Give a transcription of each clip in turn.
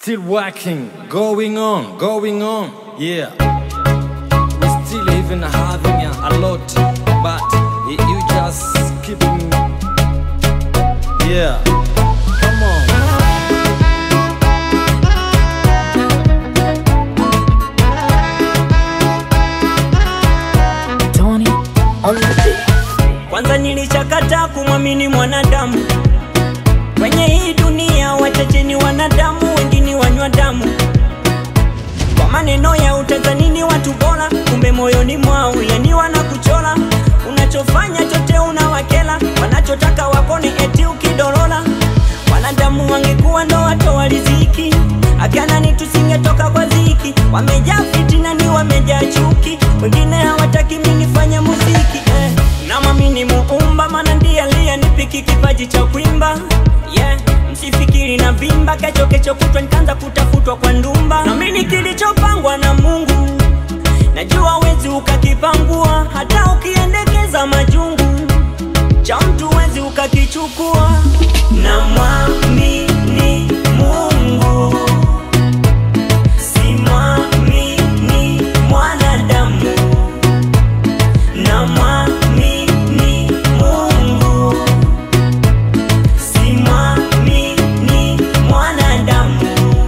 Still working, going on, going on, yeah. We still even having a, a lot, but y- you just keeping, yeah. Come on. Tony on the beat. Kwanza nilishakataa kumwamini mwanadamu kwenye hii dunia, wachache ni wanadamu, wengine wanywa damu. Kwa maneno ya utazanini watu bora, kumbe moyoni mwao yani wanakuchola. Unachofanya chote unawakela, wanachotaka wakone eti ukidorola. Wanadamu wangekuwa ndo watoa riziki, akanani tusingetoka kwa ziki. Wamejaa fitina ni wamejaa chuki, wengine hawataki mimi nifanye muziki eh. Namwamini Muumba, maana ndiye aliyenipiki kipaji cha kuimba yeah. Msifikiri na vimba, kesho kesho kutwa nikaanza kutafutwa kwa ndumba. Naamini kilichopangwa na Mungu, najua wezi ukakipangua, hata ukiendekeza majungu cha mtu wezi ukakichukua. Namwamini Mungu, simwamini mwanadamu. Namwamini Mungu, simwamini mwanadamu.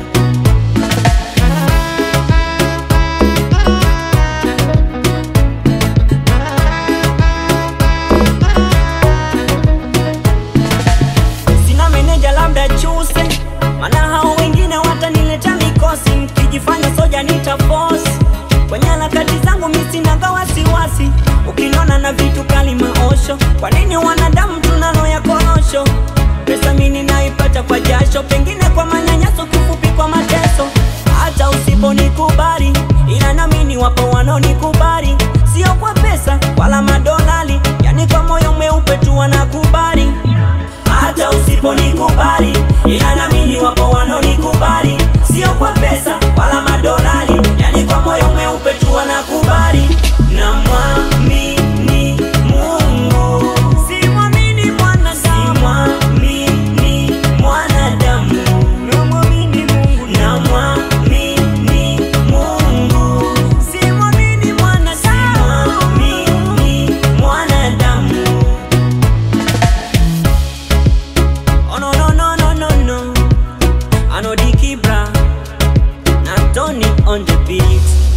Sina meneja labda chuse, maana hao wengine watanileta mikosi, mkijifanya soja nita force kwenye harakati zangu mimi sinaga wasiwasi, ukiniona na vitu kali maosho. Kwa nini wanadamu tunalo ya korosho? Pesa mimi naipata kwa jasho, pengine kwa manyanyaso, kifupi kwa mateso. Hata usiponikubali, ila naamini wapo wanaonikubali, sio kwa pesa wala madolari, yani kwa moyo mweupe tu wanakubali hata usiponikubali, ila naamini wapo wanaonikubali, sio kwa pesa wala madolari, yani kwa moyo mweupe tu wanakubali. Namwamini Mungu, simwamini mwanadamu, simwamini mwanadamu, namwamini Mungu, namwamini Mungu, simwamini mwanadamu, simwamini mwanadamu. Oh no no no no no no I know the Kibra Not Tony on the beat